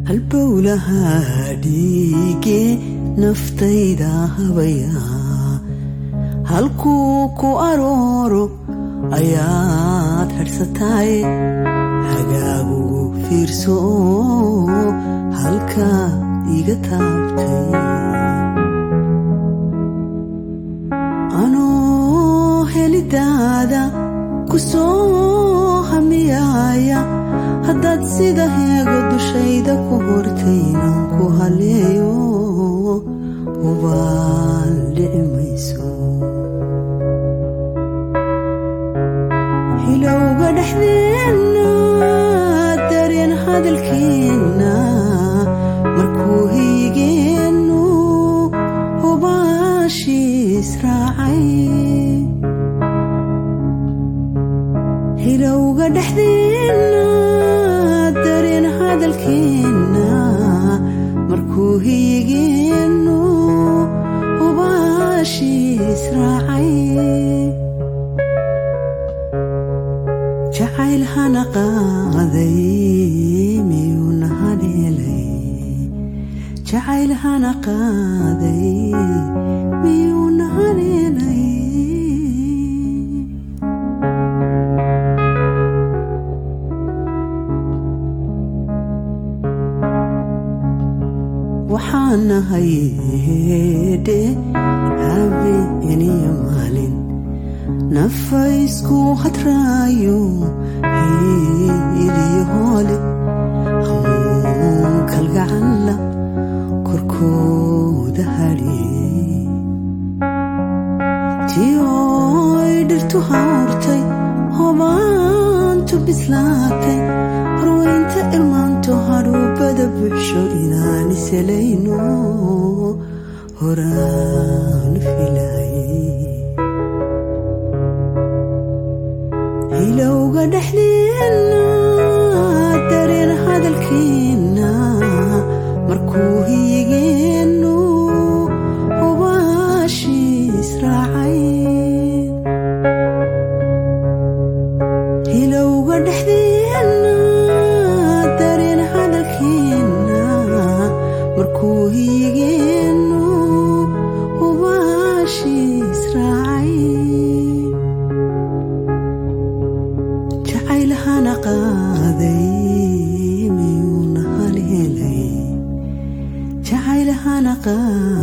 halbowlaha dhiige naftayda habaya halkuu ku arooro ayaad hadhsataay hagaagu fiirso halka iga taabtay anoo helidaada ku soo hamiyaaya haddaad sida heego dushayda ku hortaynan ku haleeyo hubaal dhici mayso hilowga dhexdeenna dareen hadalkeenna markuu hiigeennu hubaashiis raacay hilowga dhexdeenna dareen hadalkeenna markuu hiigeennu hubaashiis raacay jacayl hana qaaday miyuuna haleelay jacayl hana qaaday miyuuna haleelay waxaan nahay hedhe habeeniyo maalin nafaysku hadraayo hiiliyo hoole hamuun kalgacalla korkooda hadhe tioy dhirtu hawrtay hobaantu bislaatay harweynta irmaanto hadhuubada buxsho inaan iselayno horaan filaye hilowga dhexdeenna dareen hadalkeenna markuu hiigeennu hubaashiis raacay hilowga dhexdeenna dareen hadalkeenna markuu hiigeennu hubaashiis raacay jacayl hana qaaday miyuuna haleelay jacayl hana qaaday